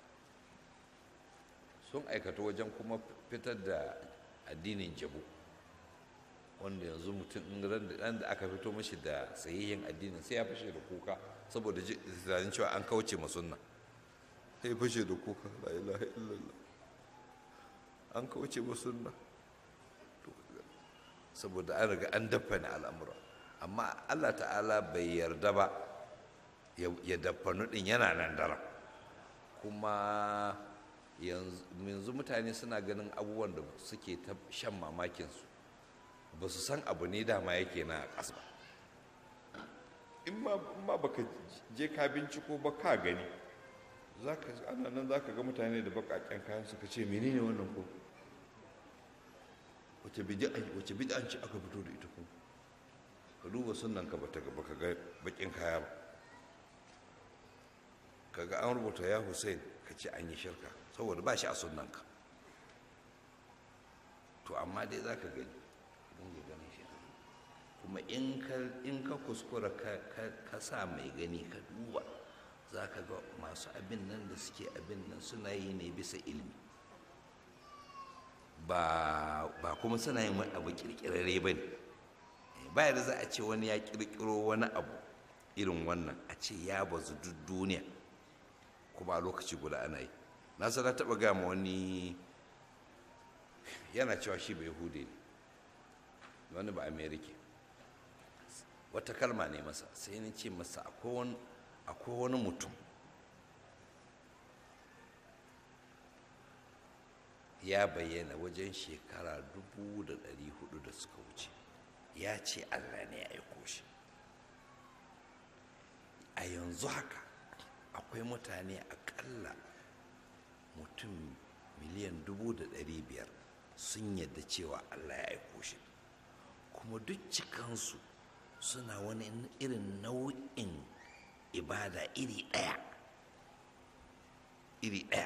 [SPEAKER 1] sun aikatu wajen kuma fitar da addinin jabu wanda yanzu mutum ran da aka fito mashi da sahihin addinin sai ya fashe da kuka saboda tunanin cewa an kauce ma sunna sai fashe da kuka la ilaha illallah an kauce ma sunna saboda an riga an daffane al'amura amma Allah ta'ala bai yarda ba ya daffanu din yana nan daren kuma yanzu mutane suna ganin abubuwan da suke ta shan mamakinsu ba su san abu ne dama yake na ƙasa ba in ma baka je ka binciko ba ka gani ana nan za ka ga mutane da baƙaƙen kayan suka ce menene wannan ko wace bid'an ce aka fito da ita ko ka duba sunan ka bata baka ga baƙin kaya ba kaga an rubuta ya hussein ka ce an yi shirka saboda ba shi a sunan ka to amma dai za ka gani dinga ganin shi kuma in ka kuskura ka sa mai gani ka duba za ka ga masu abin nan da suke abin nan suna yi ne bisa ilimi ba kuma suna yin wani abu kirkirare ba ne ba da za a ce wani ya kirkiro wani abu irin wannan a ce ya bazu duk duniya kuma a lokaci guda ana yi na sana taɓa gama wani yana cewa shi bai hude ne wani ba amerika wata kalma ne masa sai ni ce masa akwai wani mutum ya bayyana wajen shekara dubu da ɗari hudu da suka wuce ya ce allah ne ya aiko shi a yanzu haka akwai mutane akalla mutum miliyan dubu da ɗari biyar sun yadda cewa allah ya aiko shi kuma duk cikansu suna wani irin nau'in ibada iri ɗaya iri ɗaya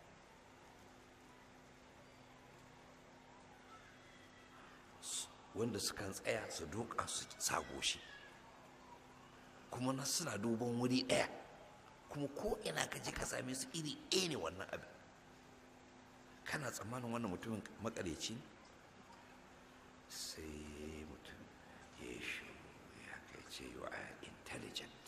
[SPEAKER 1] wanda sukan tsaya su doka su sago shi kuma na suna duban wuri ɗaya kuma ko ina ka je ka same su iri ɗaya ne wannan abin kana tsammanin wannan mutumin makareci sai mutum ya ce you are intelligent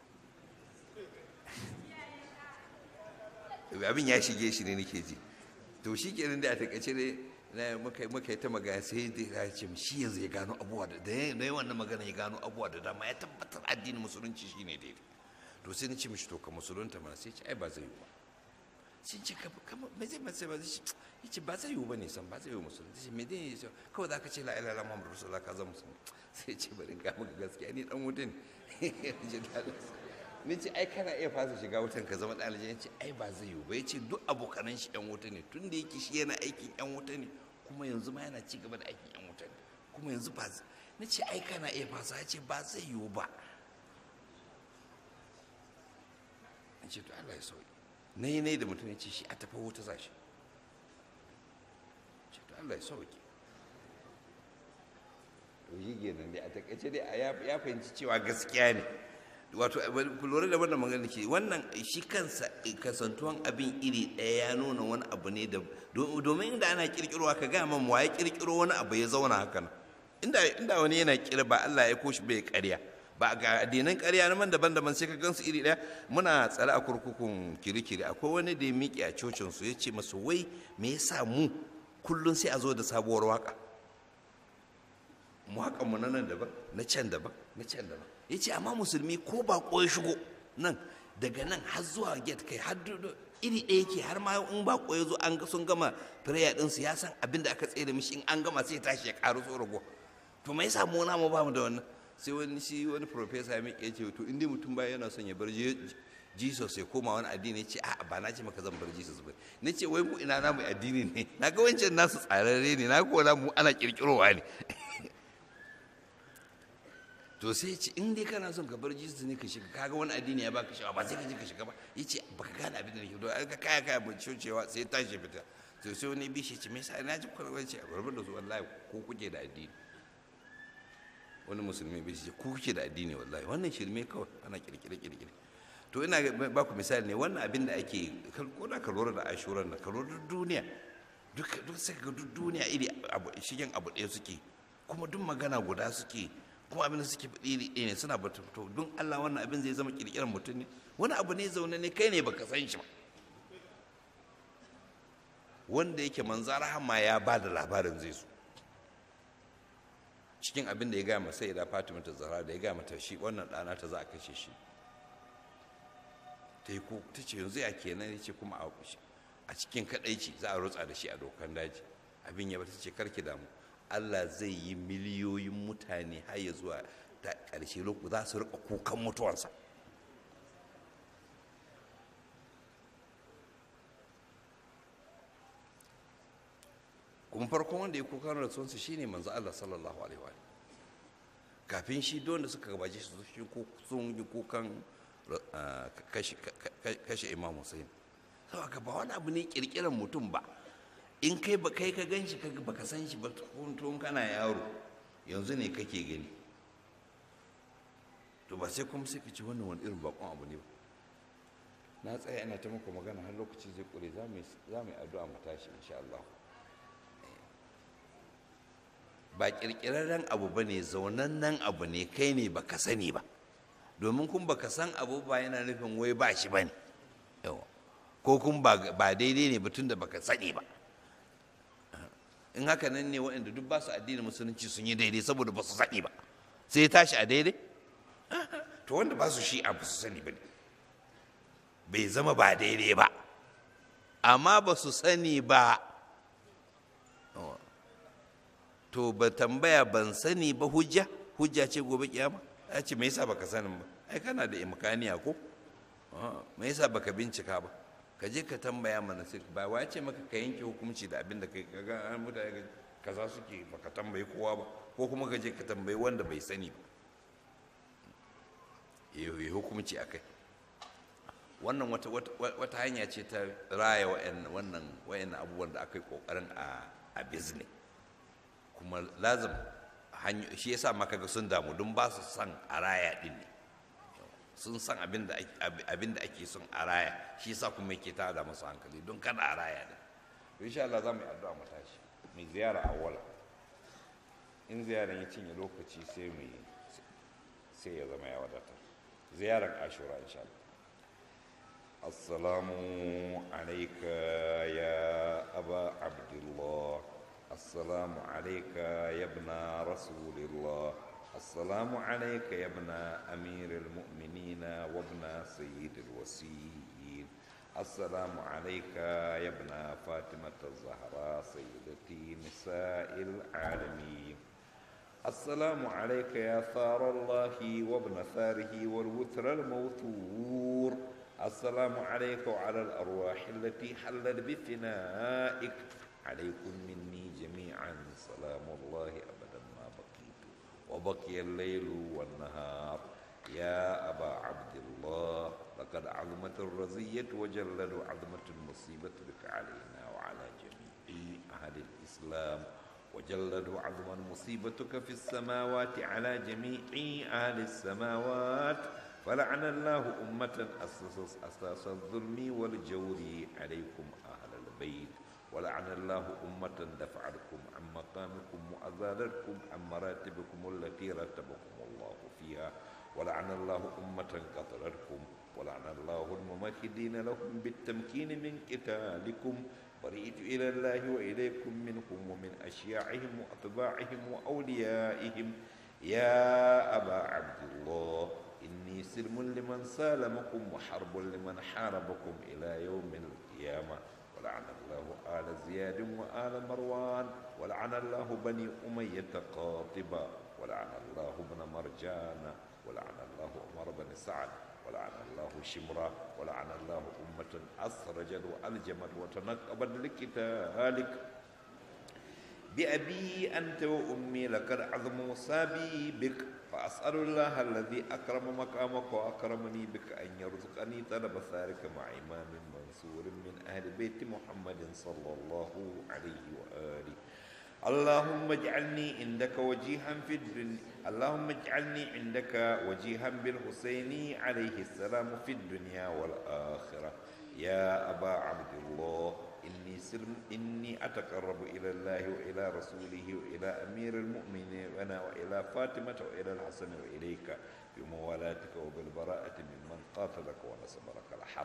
[SPEAKER 1] abin ya shige shi ne nake ji to shi kenan da a takaice ne na muka muka yi ta magana sai da ya ce shi yanzu ya gano abubuwa da da yayi wannan magana ya gano abubuwa da dama ya tabbatar addinin musulunci shine daidai to sai ni ce mishi to ka musulunta mana sai ce ai ba zai yi ba sai ce ka kama me zai mace ba zai ce ba zai yi ba ne san ba zai yi musulunci sai me dai ya kawai za ka ce la ilaha illallah muhammadu rasulullah ka zama musulmi sai ce bari ga maka gaskiya ni dan wutin ni ce ai kana iya fasa shiga wutan ka zama ɗalibi ya ce ai ba zai yiwu ba ya ce duk abokanan shi yan wuta ne tun da yake shi yana aikin yan wuta ne kuma yanzu ma yana ci gaba da aikin yan wuta ne kuma yanzu ba ni ce ai kana iya fasa ya ce ba zai yiwu ba in ce to Allah ya sauki na yi nai da mutum ya ce shi a tafi wuta za shi ce to Allah ya sauki to yi kenan dai a takaice dai ya fahimci cewa gaskiya ne wato ku lura da wannan magana ke wannan shi kansa kasantuwan abin iri ɗaya ya nuna wani abu ne da domin inda ana kirkirowa ka gaya man ya kirkiro wani abu ya zauna haka inda inda wani yana kira ba Allah ya koshi bai karya ba ga addinan karya na man daban-daban sai ka gansu iri ɗaya muna tsare a kurkukun kirikiri akwai wani da ya miƙe a cocin su ya ce masu wai me yasa mu kullum sai a zo da sabuwar waka mu haƙa mu na nan daban na can daban na can daban ya ce amma musulmi ko ba ya shigo nan daga nan har zuwa get kai har iri ɗaya ke har ma in ba ya zo an sun gama prayer ɗinsu ya san abin da aka tsere mishi in an gama sai tashi ya ƙaru so rago to me yasa mu na mu ba mu da wannan sai wani shi wani professor ya miƙe ce to in dai mutum ba yana son ya bar Jesus ya koma wani addini ya ce a ba na ce maka zan bar Jesus ba na ce wai mu ina namu addini ne na ga wancan nasu tsararre ne na ko mu ana kirkirowa ne to sai ce in dai kana son ka bar jesus ne ka shiga kaga wani addini ya baka shawa ba sai ka je ka shiga ba ya ce baka gane abin da nake to ka kaya kaya mai cewa sai tashi fita to sai wani bishi ce me yasa na ji kwarwar ce a barbar da su wallahi ko kuke da addini wani musulmi bai ce ku kuke da addini wallahi wannan shirme kawai ana kirkire kirkire to ina ba ku misali ne wannan abin da ake ko da ka lura da ashuran na ka lura da duniya duk duk sai ga duk duniya iri shigen abu ɗaya suke kuma duk magana guda suke kuma abin da suke faɗi iri ɗaya ne suna bata to don Allah wannan abin zai zama kirkirar mutum ne wani abu ne zaune ne kai ne baka san shi ba wanda yake manzar rahama ya ba da labarin zai so cikin abin da ya gaya masa ya fatima ta zahra da ya gaya mata shi wannan ɗana ta za a kashe shi ta yi ko ta ce yanzu ya kenan ya ce kuma a cikin kaɗaici za a rutsa da shi a dokan daji abin ya bata ce karki damu Allah zai yi miliyoyin mutane har ya zuwa da ƙarshe lokaci za su riƙa kukan mutuwansa kuma farkon wanda ya kukan rasuwansa shine manzo Allah sallallahu alaihi wa kafin shi don da suka gabaje shi sun yi kukan kashe imam Hussein saboda ba wani abu ne kirkiran mutum ba in kai ba kai ka gan shi ba ka san shi ba tun kana yaro yanzu ne kake gani to ba sai kuma sai ka ci wannan wani irin bakon abu ne ba na tsaya ina ta muku magana har lokaci zai kure za mu yi addu'a mu tashi insha Allah ba kirkirarren abu ba ne zaunannen abu ne kai ne ba ka sani ba domin kun ba ka san abu ba yana nufin wai ba shi ba ne ko kun ba daidai ne batun da baka sani ba in haka nan ne waɗanda duk ba su addinin musulunci sun yi daidai saboda ba su sani ba sai tashi a daidai to wanda ba su shi a ba su sani ba ne bai zama ba daidai ba amma ba su sani ba to ba tambaya ban sani ba hujja hujja ce gobe kiyama ya ce me yasa baka sanin ba ai kana da imkaniya ko me yasa baka bincika ba ka je ka tambaya mana sai ba wa ce maka ka yanke hukunci da abin da kai kaga an mutane kaza suke baka tambayi kowa ba ko kuma ka je ka tambayi wanda bai sani ba ya hukunci akai wannan wata wata hanya ce ta raya wannan wayannan abubuwan da aka yi kokarin a a business kuma lazim shi yasa maka ga sun damu don ba su san a raya din ne sun san abin da ake son a raya shi yasa kuma yake tada masu hankali don kada a raya da to insha Allah za mu yi addu'a mu tashi mu ziyara awwala in ziyaran ya cinye lokaci sai mu sai ya zama ya wadatar ziyarar ashura insha Allah السلام عليك يا أبا عبد الله السلام عليك يا ابن رسول الله السلام عليك يا ابن أمير المؤمنين وابن سيد الوسيين السلام عليك يا ابن فاطمة الزهراء سيدتي نساء العالمين السلام عليك يا ثار الله وابن ثاره والوتر الموتور السلام عليك وعلى الأرواح التي حلت بفنائك عليكم مني جميعا سلام الله أبدا ما بقيت وبقي الليل والنهار يا أبا عبد الله لقد عظمت الرزية وجلد عظمة المصيبة بك علينا وعلى جميع أهل الإسلام وجلد عظما مصيبتك في السماوات على جميع أهل السماوات فلعن الله أمة أسس أساس الظلم والجور عليكم أهل البيت ولعن الله أمة دفعتكم عن مقامكم وأزالتكم عن مراتبكم التي رتبكم الله فيها ولعن الله أمة قتلتكم ولعن الله الممهدين لهم بالتمكين من قتالكم برئت إلى الله وإليكم منهم ومن أشياعهم وأتباعهم وأوليائهم يا أبا عبد الله إني سلم لمن سالمكم وحرب لمن حاربكم إلى يوم القيامة ولعن الله آل زياد وآل مروان ولعن الله بني أمية قاطبة ولعن الله ابن مرجان ولعن الله عمر بن سعد ولعن الله شمرة ولعن الله أمة أسرجت وألجمت وتنقبت لقتالك بأبي أنت وأمي لقد عظم مصابي بك فأسأل الله الذي أكرم مقامك وأكرمني بك أن يرزقني طلب ثارك مع إمام منصور من أهل بيت محمد صلى الله عليه وآله اللهم اجعلني عندك وجيها في الدنيا اللهم اجعلني عندك وجيها بالحسين عليه السلام في الدنيا والآخرة يا أبا عبد الله إني سلم إني أتقرب إلى الله وإلى رسوله وإلى أمير المؤمنين وأنا وإلى فاطمة وإلى الحسن وإليك بموالاتك وبالبراءة ممن قاتلك ونصب لك الحرب